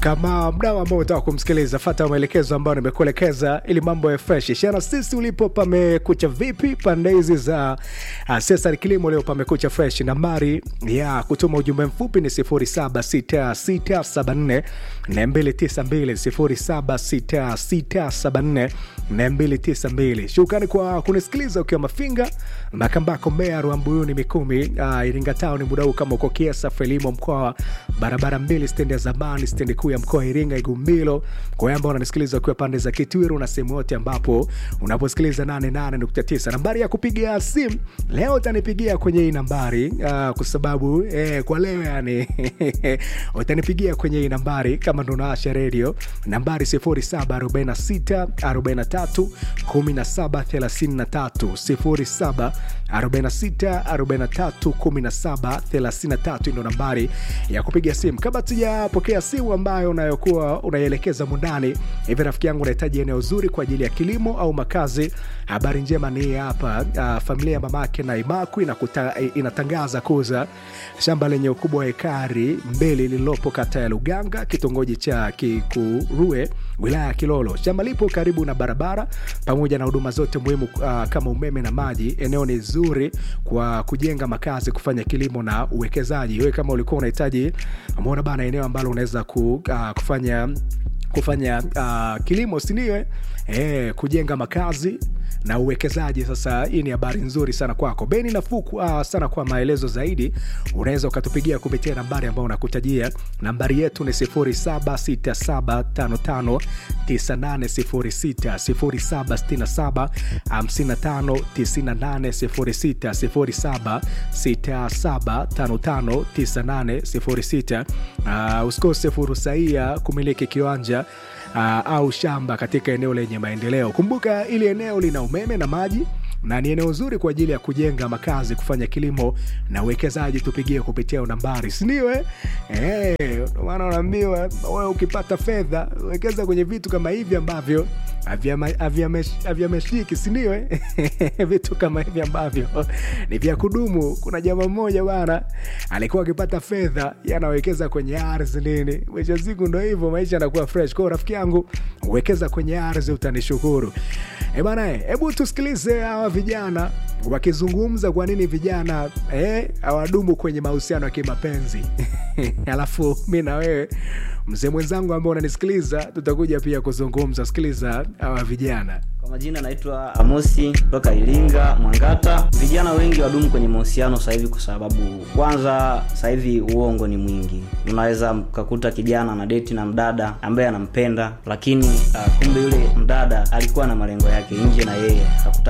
kama mdau ambao unataka kumsikiliza fata maelekezo ambayo nimekuelekeza ili mambo ya fresh shana sisi ulipo pamekucha vipi pande hizi za uh, sesari kilimo leo pamekucha fresh nambari ya kutuma ujumbe mfupi ni 076674 292 076674 shukrani kwa kunisikiliza ukiwa mafinga makambako mea ruambuyuni mikumi uh, iringa town muda huu kama uko kiesa frelimo mkoa barabara mbili stendi ya zamani stendi kuu ya mkoa wa iringa igumbilo kwa wale ambao unanisikiliza ukiwa pande za kitwiru na sehemu yote ambapo unaposikiliza 88.9 nambari ya kupiga simu leo utanipigia kwenye hii nambari uh, kwa sababu eh, kwa leo yani utanipigia kwenye hii nambari kama ndo naasha redio nambari 0746 43 1733 07 46 43 17 33 ndo nambari ya kupiga simu kabla tujapokea simu ambayo unayokuwa unaielekeza mundani hivi rafiki yangu unahitaji eneo zuri kwa ajili ya kilimo au makazi habari njema ni hapa uh, familia ya mamake na imaku inakuta, inatangaza kuuza shamba lenye ukubwa wa ekari mbili lililopo kata ya luganga kitongoji cha kikurue wilaya ya kilolo shamba lipo karibu na barabara pamoja na huduma zote muhimu uh, kama umeme na maji eneo ni zuri kwa kujenga makazi kufanya kilimo na uwekezaji wewe kama ulikuwa unahitaji umeona bana eneo ambalo unaweza ku, uh, kufanya kufanya uh, kilimo siniwe e, kujenga makazi na uwekezaji sasa hii ni habari nzuri sana kwako beni nafuu uh, sana kwa maelezo zaidi unaweza ukatupigia kupitia nambari ambayo unakutajia nambari yetu ni 0767559806 0767559806 uh, usikose fursa hii ya kumiliki kiwanja uh, au shamba katika eneo lenye maendeleo kumbuka ili eneo lina umeme na maji na ni eneo zuri kwa ajili ya kujenga makazi kufanya kilimo na uwekezaji tupigie kupitia nambari sindiwe hey, maana unaambiwa we ukipata fedha wekeza kwenye vitu kama hivi ambavyo havyameshiki sindiwe vitu kama hivi ambavyo ni vya kudumu kuna jama mmoja bana alikuwa akipata fedha yanawekeza kwenye ardhi nini mwisho siku ndo hivyo maisha anakuwa fresh kwao rafiki yangu uwekeza kwenye ardhi utanishukuru e bana hebu tusikilize hawa vijana wakizungumza kwa nini vijana hawadumu eh, kwenye mahusiano ya kimapenzi alafu mi na wewe mzee mwenzangu ambao unanisikiliza tutakuja pia kuzungumza sikiliza hawa vijana kwa majina naitwa amosi kutoka iringa mwangata vijana wengi wadumu kwenye mahusiano sasa hivi kwa sababu kwanza sasa hivi uongo ni mwingi unaweza mkakuta kijana na deti na mdada ambaye anampenda lakini uh, kumbe yule mdada alikuwa na malengo yake nje na yeye hakuta